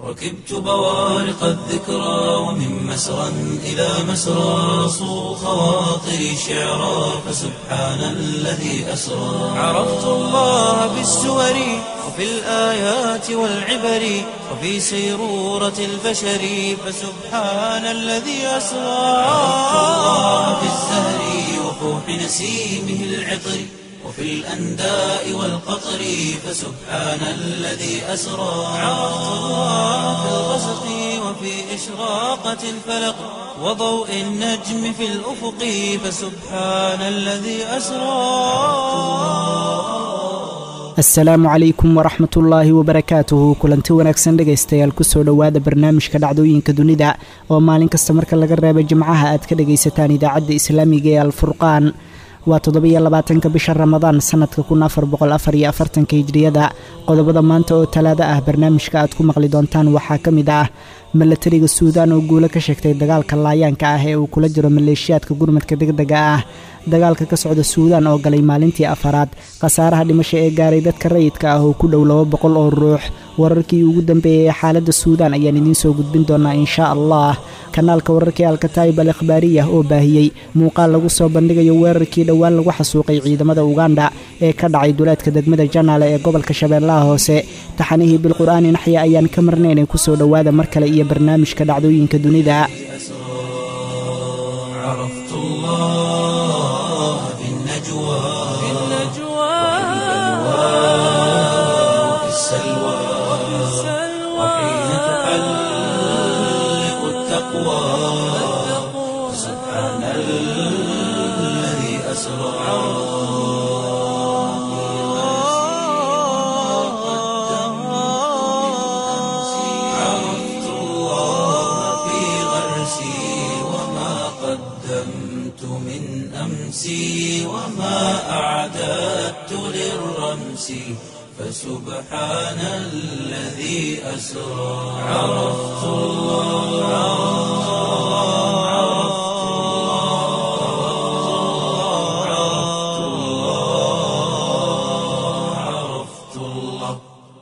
ركبت بوارق الذكرى ومن مسرى إلى مسرى صو خواطري شعرا فسبحان الذي أسرى عرفت الله بالسور وفي الآيات والعبر وفي سيرورة البشر فسبحان الذي أسرى عرفت الله بالزهر وفوح نسيمه العطر وفي الأنداء والقطر فسبحان الذي أسرى عرفت الله في الغسق وفي إشراقة الفلق وضوء النجم في الأفق فسبحان الذي أسرى asalaamu calaykum waraxmat ullaahi wabarakaatuhu kulanti wanaagsan dhegaystayaal kusoo dhowaada barnaamijka dhacdooyinka dunida oo maalin kasta marka laga reebo jimcaha aad ka dhagaysataan idaacadda islaamiga ee alfurqaan waa toddobiyo labaatanka bisha ramadaan sanadka kun afar boqol afar iyo afartanka hijriyada qodobada maanta oo talaado ah barnaamijka aad ku maqli doontaan waxaa ka mid ah milatariga suudaan oo guulo ka sheegtay dagaalka laayaanka ah ee uu kula jiro maleeshiyaadka gurmadka degdega ah dagaalka ka socda suudaan oo galay maalintii afaraad khasaaraha dhimasho ee gaaray dadka rayidka ah oo ku dhow laba boqol oo ruux wararkii ugu dambeeyey ee xaaladda suudaan ayaan idiin soo gudbin doonaa inshaa allah kanaalka wararkii alkataayib al akhbaariyah oo baahiyey muuqaal lagu soo bandhigayo weerarkii dhowaan lagu xasuuqay ciidamada uganda ee ka dhacay duleedka degmada janaale ee gobolka shabeellaha hoose taxanihii bilqur'aani naxya ayaan ka marnaynay kusoo dhowaada mar kale iyo barnaamijka dhacdooyinka dunida عرفت الله في النجوى في وفي السلوى وحين تحلق التقوى سبحان الذي أسرى عرفت الله في غرسي وما قدمت من أمسي وما أعددت للرمس فسبحان الذي أسرى عرفت الله عرفت الله عرفت الله عرفت الله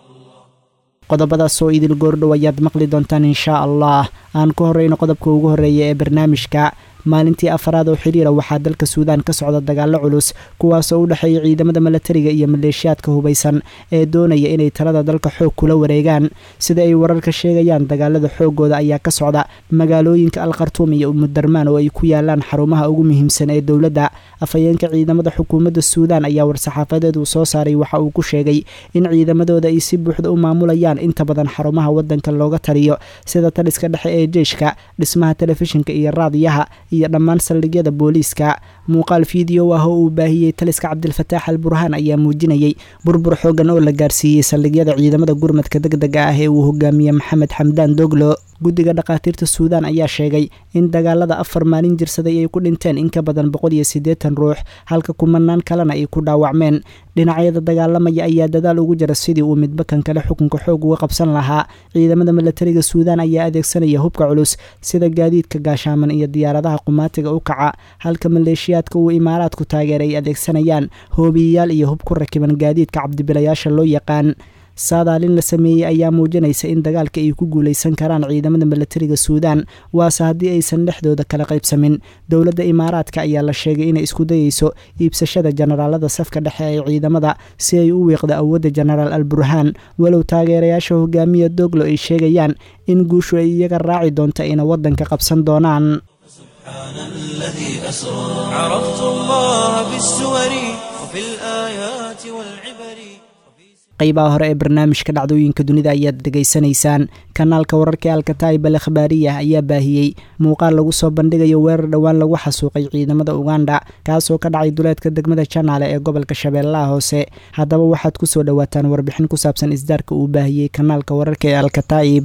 qodobadaas oo idil goordhow ayaad maqli doontaan inshaa allah aan ku horreyno qodobka ugu horreeya ee barnaamijka maalintii afaraad oo xidhiira waxaa dalka suudaan ka socda dagaallo culus kuwaasoo u dhexeeya ciidamada milatariga iyo maleeshiyaadka hubaysan ee doonaya inay talada dalka xoog kula wareegaan sida ay wararka sheegayaan dagaalada xooggooda ayaa ka socda magaalooyinka alkhartuum iyo umudarmaan oo ay ku yaalaan xarumaha ugu muhiimsan ee dowladda afhayeenka ciidamada xukuumadda suudaan ayaa war-saxaafadeed uu soo saaray waxa uu ku sheegay in ciidamadooda ay si buuxda u maamulayaan inta badan xarumaha waddanka looga taliyo sida taliska dhexe ee jeeshka dhismaha telefishinka iyo raadiyaha iyo dhammaan saldhigyada booliiska muuqaal fiideo ah oo uu baahiyey taliska cabdilfataax al burhaan ayaa muujinayey burbur xoogan oo la gaarsiiyey saldhigyada ciidamada gurmadka degdega ah ee uu hogaamiye maxamed xamdaan doglo guddiga dhakhaatiirta suudaan ayaa sheegay in dagaalada afar maalin jirsaday ay ku dhinteen in ka badan boqol iyo siddeetan ruux halka kumanaan kalena ay ku dhaawacmeen dhinacyada dagaalamaya ayaa dadaal ugu jira sidii uu midba kan kale xukunka xoog uga qabsan lahaa ciidamada milatariga suudaan ayaa adeegsanaya hubka culus sida gaadiidka gaashaaman iyo diyaaradaha qumaatiga u kaca halka maleeshiyaadka uu imaaraadku taageer ay adeegsanayaan hoobiyayaal iyo hub ku rakiban gaadiidka cabdibilayaasha loo yaqaan saadaalin la sameeyey ayaa muujinaysa in dagaalka ay ku guulaysan karaan ciidamada milatariga suudaan waase haddii aysan dhexdooda kala qaybsamin dowladda imaaraadka ayaa la sheegay inay isku dayeyso iibsashada jenaraalada safka dhexe ee ciidamada si ay u wiiqdo awoodda jenaraal al burhaan walow taageerayaasha hogaamiya doglo ay sheegayaan in guushu ay iyaga raaci doonto ayna waddanka qabsan doonaan سبحان الذي أسرى عرفت الله بالسور وفي الآيات والعبر qaybaha hore ee barnaamijka dhacdooyinka dunida ayaad dhegaysanaysaan kanaalka wararka alkataayib al akhbaariyah ayaa baahiyey muuqaal lagu soo bandhigayo weerar dhowaan lagu xasuuqay ciidamada uganda kaasoo ka dhacay duleedka degmada janaale ee gobolka shabeellaha hoose haddaba waxaad ku soo dhowaataan warbixin ku saabsan isdaarka uu baahiyey kanaalka wararka ee alkataayib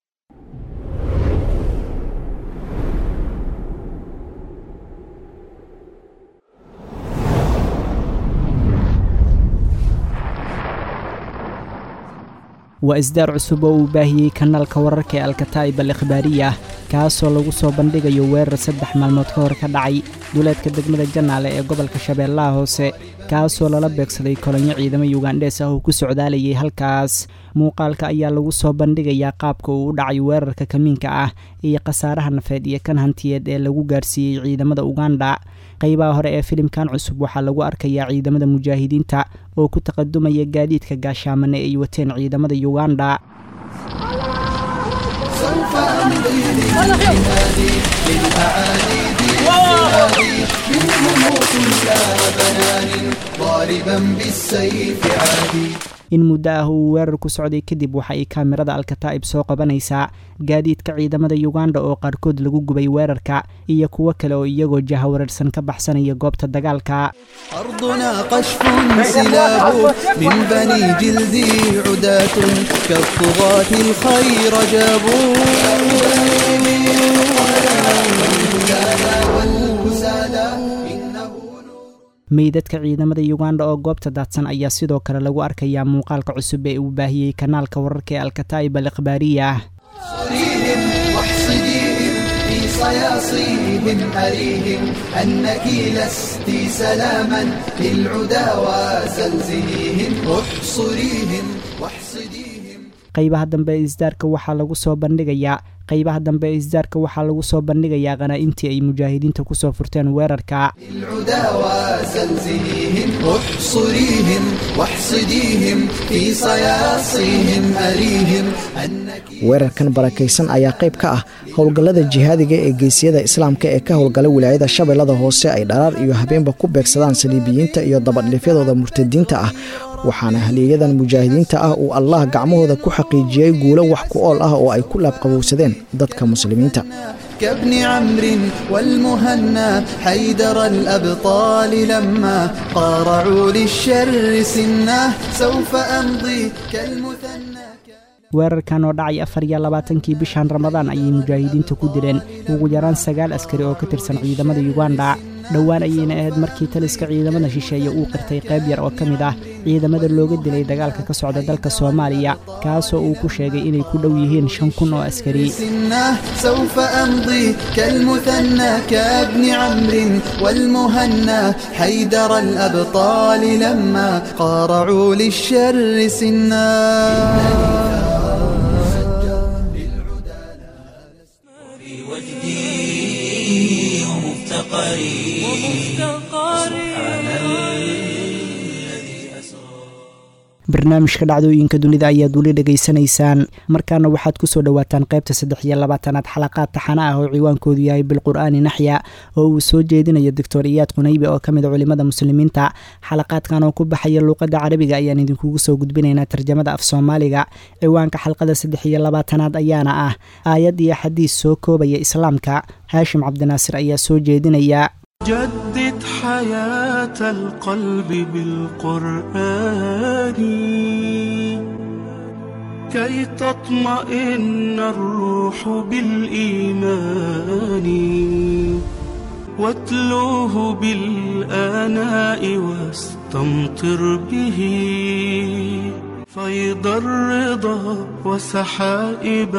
waa isdaar cusub oo uu baahiyey kanaalka wararka ee alkataa'ib al ikhbaariya kaasoo lagu soo bandhigayo weerar saddex maalmood ka hor ka dhacay duleedka degmada janaale ee gobolka shabeellaha hoose kaasoo lala beegsaday kolonyo ciidamo yugandhees ah oo ku socdaalayay halkaas muuqaalka ayaa lagu soo bandhigayaa qaabka uu u dhacay weerarka kamiinka ah iyo khasaaraha nafeed iyo kan hantiyeed ee lagu gaarsiiyey ciidamada uganda qaybaha hore ee filimkan cusub waxaa lagu arkayaa ciidamada mujaahidiinta oo ku taqadumaya gaadiidka gaashaamane ay wateen ciidamada uganda سوف أمضي للجهاد للأعالي بالجهاد منهم كل بنان ضاربا بالسيف عادي in muddo ah uu weerar ku socday kadib waxa ay kaamirada alkataa'ib soo qabanaysaa gaadiidka ciidamada yuganda oo qaarkood lagu gubay weerarka iyo kuwo kale oo iyagoo jahawareersan ka baxsanaya goobta dagaalka أرضنا قشف سلاب من بني جلدي عداة كالطغاة الخير جابوا والوسادى إنه meydadka ciidamada yuganda oo goobta daadsan ayaa sidoo kale lagu arkayaa muuqaalka cusub ee uu baahiyey kanaalka wararka ee alkataa'ib al ikhbaariya صريهم واحصديهم في صياصيهم أريهم أنك لست سلاما للعدا وزلزليهم احصريهم واحصديهم qaybaha dambe ee isdaarka waxaa lagu soo bandhigayaa qaybaha dambe ee isdaarka waxaa lagu soo bandhigayaa qanaa-intii ay mujaahidiinta kusoo furteen weerarka للعدا وزلزليهم احصريهم واحصديهم في صياصيهم أريهم أنك weerarkan barakaysan ayaa qayb ka ah howlgallada jihaadiga ee geesiyada islaamka ee ka howlgala wilaayada shabeellada hoose ay dharaar iyo habeenba ku beegsadaan saliibiyiinta iyo dabadhifyadooda murtadiinta ah waxaana haliyayadan mujaahidiinta ah uu allah gacmahooda ku xaqiijiyey guulo wax ku ool ah oo ay ku laabqabowsadeen dadka muslimiinta كابن عمرو والمهنا حيدر الأبطال لما قارعوا للشر سنه سوف أمضي كالمثنى weerarkan oo dhacay afar iyo labaatankii bishan ramadaan ayay mujaahidiinta ku dileen ugu yaraan sagaal askari oo ka tirsan ciidamada yuganda dhowaan ayayna ahayd markii taliska ciidamada shisheeye uu qirtay qayb yar oo ka mid ah ciidamada looga dilay dagaalka ka socda dalka soomaaliya kaasoo uu ku sheegay inay ku dhow yihiin shan kun oo askari سنه سوف أمضي كالمثنى كابن عمرو والمهنا حيدر الأبطال لما قارعوا للشر سنا في وجدي ومفتقري سبحان الذي أسرى barnaamijka dhacdooyinka dunida ayaad weli dhegaysanaysaan markaana waxaad kusoo dhowaataan qaybta saddex iyo labaatanaad xalaqaad taxana ah oo ciwaankoodu yahay bilqur'aani naxya oo uu soo jeedinayo doctor iyaad qunaybe oo ka mid a culimada muslimiinta xalaqaadkan oo ku baxaya luuqadda carabiga ayaan idinkugu soo gudbinaynaa tarjamada af soomaaliga ciwaanka xalqada saddex iyo labaatanaad ayaana ah aayad iyo xadiis soo koobaya islaamka haashim cabdinaasir ayaa soo jeedinaya جدد حياة القلب بالقرآن كي تطمئن الروح بالإيمان واتلوه بالآناء واستمطر به فيض الرضا وسحائب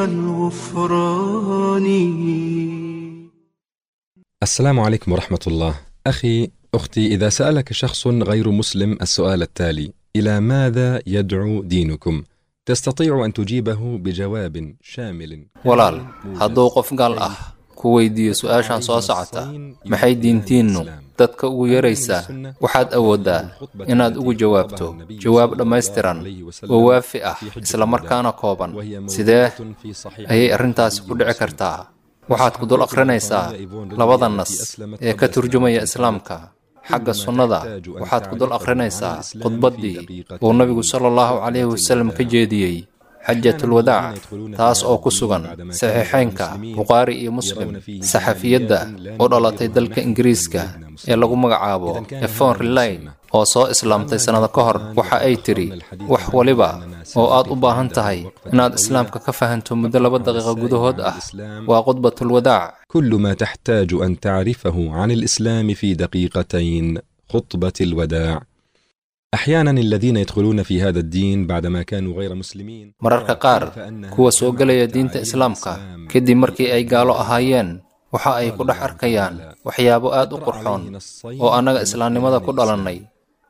الغفران السلام عليكم ورحمة الله. أخي، أختي، إذا سألك شخص غير مسلم السؤال التالي: إلى ماذا يدعو دينكم؟ تستطيع أن تجيبه بجواب شامل. walaal hadduu qof gaal ah ku weydiiyo su-aashan soo socota maxay diintiinnu dadka ugu yaraysaa waxaad awooddaa inaad ugu jawaabto jawaab dhammaystiran oo waafi ah islamarkaana kooban sidee ayay arrintaasi ku dhici kartaa waxaad ku dul akhrinaysaa labada nas ee ka turjumaya islaamka xagga sunnada waxaad ku dul akhrinaysaa khudbaddii uu nabigu sala allahu calayhi wasallam ka jeediyey xajatulwadaac taas oo ku sugan saxiixeynka bukhaari iyo muslim saxafiyadda u dhalatay dalka ingiriiska ee lagu magacaabo efon relayn oo soo islaamtay sannado ka hor waxa ay tidhi wax waliba oo aad u baahan tahay inaad islaamka ka fahanto muddo laba daqiiqo gudahood ah waa khudbatulwadaac كل ما تحتاج أن تعرفه عن الإسلام في دقيقتين خطبة الوداع. أحيانا الذين يدخلون في هذا الدين بعدما كانوا غير مسلمين mararka qaar kuwa soo gelaya diinta islaamka kadib markii ay gaalo ahaayeen waxa ay ku dhex arkayaan waxyaabo aad u qurxoon oo annaga islaamnimada ku dhalannay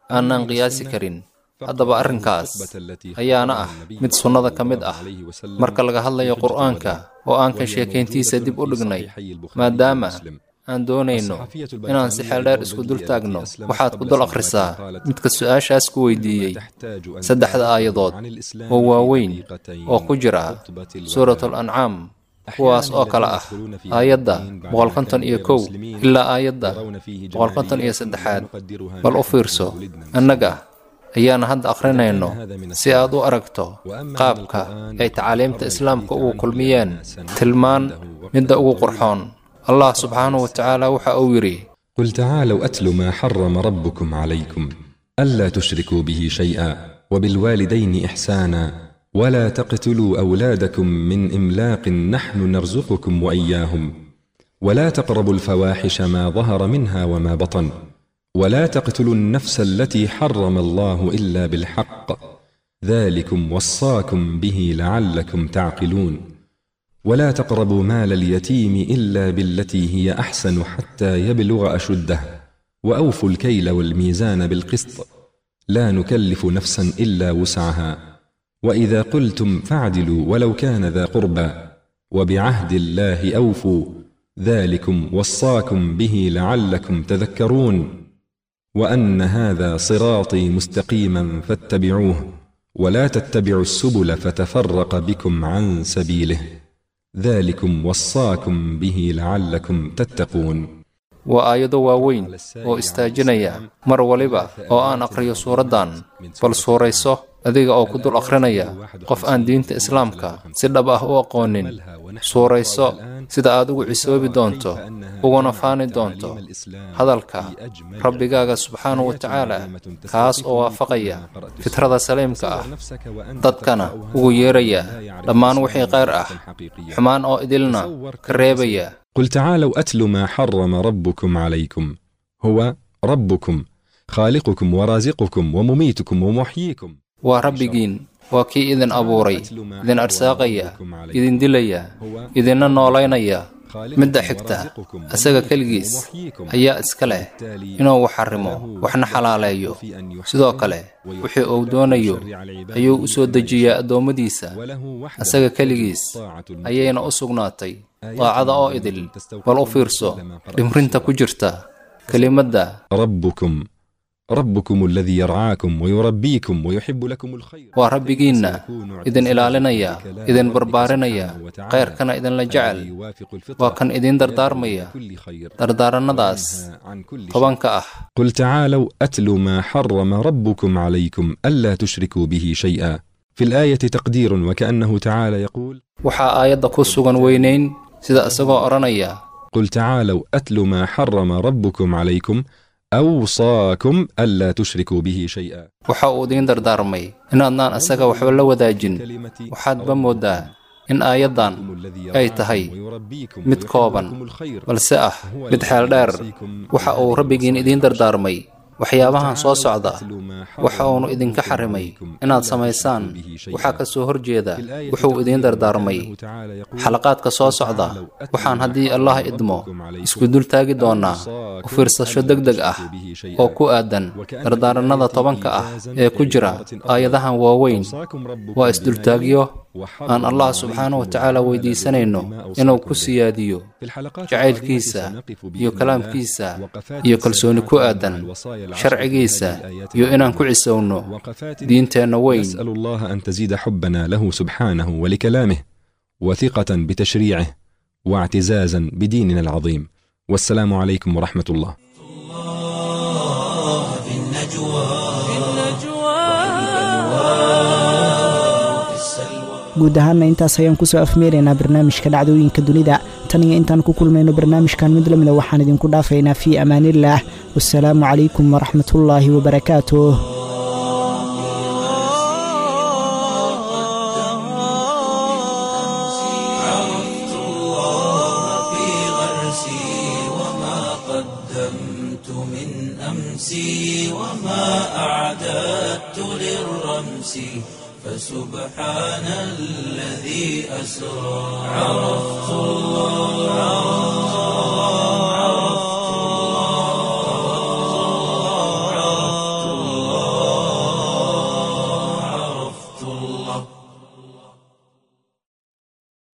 aanaan qiyaasi karin haddaba arrinkaas ayaana ah mid sunnada ka mid ah marka laga hadlayo qur'aanka oo aan ka sheekayntiisa dib u dhignay maadaama aan doonayno inaan si xeeldheer isku dul taagno waxaad ku dul akhrisaa midka su-aashaas ku weydiiyey saddexda aayadood oo waaweyn oo ku jira suuratul ancaam kuwaas oo kale ah aayadda boqolkonton iyo kow ilaa aayadda boqolkonton iyo saddexaad bal u fiirso annaga ayaana hadda akhrinayno si aad u aragto qaabka ay tacaaliimta islaamka ugu kulmiyeen tilmaan midda ugu qurxoon allah subxaanahu wa tacaala waxa uu yidhi قل تعالوا أتل ما حرم ربكم عليكم ألا تشركوا به شيئا وبالوالدين إحسانا ولا تقتلوا أولادكم من إملاق نحن نرزقكم وإياهم ولا تقربوا الفواحش ما ظهر منها وما بطن ولا تقتلوا النفس التي حرم الله إلا بالحق ذلكم وصاكم به لعلكم تعقلون ولا تقربوا مال اليتيم إلا بالتي هي أحسن حتى يبلغ أشده وأوفوا الكيل والميزان بالقسط لا نكلف نفسا إلا وسعها وإذا قلتم فاعدلوا ولو كان ذا قربى وبعهد الله أوفوا ذلكم وصاكم به لعلكم تذكرون وأن هذا صراطي مستقيما فاتبعوه ولا تتبعوا السبل فتفرق بكم عن سبيله ذلكم وصاكم به لعلكم تتقون waa aayado waaweyn oo istaajinaya mar waliba oo aan aqriyo suuraddan bal suurayso adiga oo ku dul akhrinaya qof aan diinta islaamka si dhab ah u aqoonin suurayso sida aad ugu cisoobi doonto uguna faani doonto hadalka rabbigaaga subxaanahu wa tacaala kaas oo waafaqaya fitrada saliimka ah dadkana ugu yeeraya dhammaan wixii khayr ah xumaan oo idilna ka reebaya قل تعالوا أتل ما حرم ربكم عليكم هو ربكم خالقكم ورازقكم ومميتكم ومحييكم waa rabbigiin waa kii idin abuuray idin arsaaqaya idin dilaya idinna noolaynaya midda xigta asaga keligiis ayaa iska leh inuu wax xarimo waxna xalaaleeyo sidoo kale wixii uu doonayo ayuu u soo dejiyaa addoommadiisa asaga keligiis ayayna u sugnaatay daacada oo idil bal u fiirso dhimrinta ku jirta kelimadda ربكم ربكم الذي يرعاكم ويربيكم ويحب لكم الخير waa rabbigiinna idin ilaalinaya idin barbaarinaya khayrkana idinla jecel waa kan idin dardaarmaya dardaarannadaas tobanka ah قل تعالوا أتل ما حرم ربكم عليكم ألا تشركوا به شيئا في الآية تقدير وكأنه تعالى يقول waxaa aayadda ku sugan weynayn sida isagoo odhanaya قل تعالوا أتل ما حرم ربكم عليكم أوصاكم ألا تشركوا به شيئا waxa uu idiin dardaarmay inaadnaan asaga waxba la wadaajin waxaadba mooddaa in aayaddan ay tahay mid kooban balse ah mid xeel dheer waxa uu rabbigiin idiin dardaarmay waxyaabahan soo socda waxa uunu idinka xarimay inaad samaysaan waxaa ka soo horjeeda wuxuu idiin dardaarmay xalaqaadka soo socda waxaan haddii allah idmo isku dul taagi doonnaa u fiirsasho deg deg ah oo ku aadan dardaarannada tobanka ah ee ku jira aayadahan waaweyn waa isdultaagyo aan allah subxaanahu wa tacaala weydiisanayno inuu ku siyaadiyo jacaylkiisa iyo kalaamkiisa iyo kalsooni ku aadan sharcigiisa iyo inaan ku cisowno diinteenna weyn نسأل الله أن تزيد حبنا له سبحانه ولكلامه وثقة بتشريعه واعتزازا بديننا العظيم والسلام عليكم ورحمة الله في النجوى في السلوى guud ahaanna intaas ayaan kusoo afmeeraynaa barnaamijka dhacdooyinka dunida tan iyo intaan ku kulmayno barnaamijkan mid lamida waxaan idinku dhaafaynaa fii amaaniillaah wasalaamu calaykum waraxmatullaahi wabarakaatuh عرفت الله في غرسي وما قدمت من أمسي وما أعددت للرمس فسبحان الذي أسرى عرفت الله